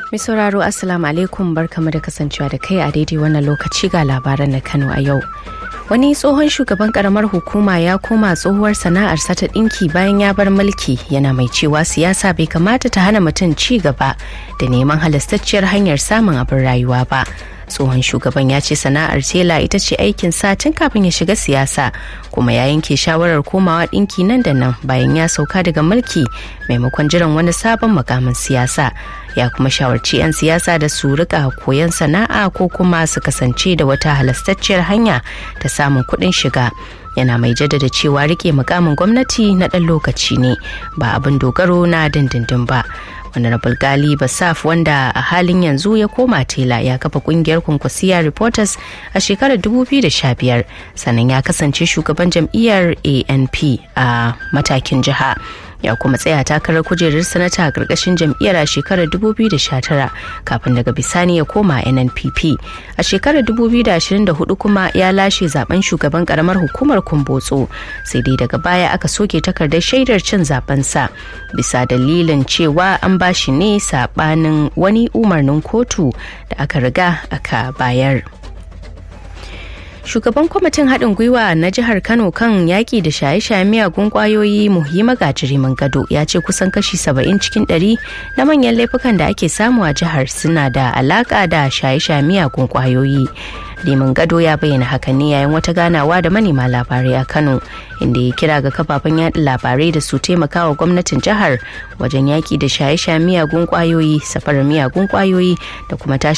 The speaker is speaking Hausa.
Mai sauraro Assalamu alaikum barkamu da kasancewa da kai a daidai wannan lokaci ga labaran na Kano a yau. Wani tsohon shugaban karamar hukuma ya koma tsohuwar sana'arsa ta ɗinki bayan ya bar mulki yana mai cewa siyasa bai kamata ta hana mutum ci gaba da neman halastacciyar hanyar samun abin rayuwa ba. tsohon shugaban ya ce sana'ar tela ita ce aikin sa tun kafin ya shiga siyasa kuma ya yanke shawarar komawa ɗinki nan da nan bayan ya sauka daga mulki maimakon jiran wani sabon makamin siyasa ya kuma shawarci 'yan siyasa da su rika koyon sana'a ko kuma su kasance da wata halastacciyar hanya ta samun kuɗin shiga yana mai jaddada cewa rike mukamin gwamnati na ɗan lokaci ne ba abin dogaro na dindindin ba honorable gali basaf wanda a halin yanzu ya koma tela ya kafa kungiyar kwankwasiya reporters a shekarar 2015 sannan ya kasance shugaban jam'iyyar anp a matakin jiha ya kuma tsaya takarar kujerar sanata a ƙarƙashin jam'iyyar a shekarar 2019 kafin daga bisani ya koma nnpp a shekarar 2024 kuma ya lashe zaben shugaban karamar hukumar kumbotso sai dai daga baya aka soke takardar shaidar cin zabensa bisa dalilin cewa an ba shi ne sabanin wani umarnin kotu da aka riga aka bayar. shugaban kwamitin haɗin gwiwa na jihar kano kan yaƙi da shaye-shaye miyagun ƙwayoyi muhimma gajirimin gado ya ce kusan kashi saba'in cikin ɗari na manyan laifukan da ake samu a jihar suna da alaƙa da shaye-shaye miyagun ƙwayoyi liman gado ya bayyana hakan ne yayin wata ganawa da manema labarai a kano inda ya kira ga kafafen yaɗa labarai da su taimaka wa gwamnatin jihar wajen yaƙi da shaye-shaye miyagun ƙwayoyi safarar miyagun ƙwayoyi da kuma tashi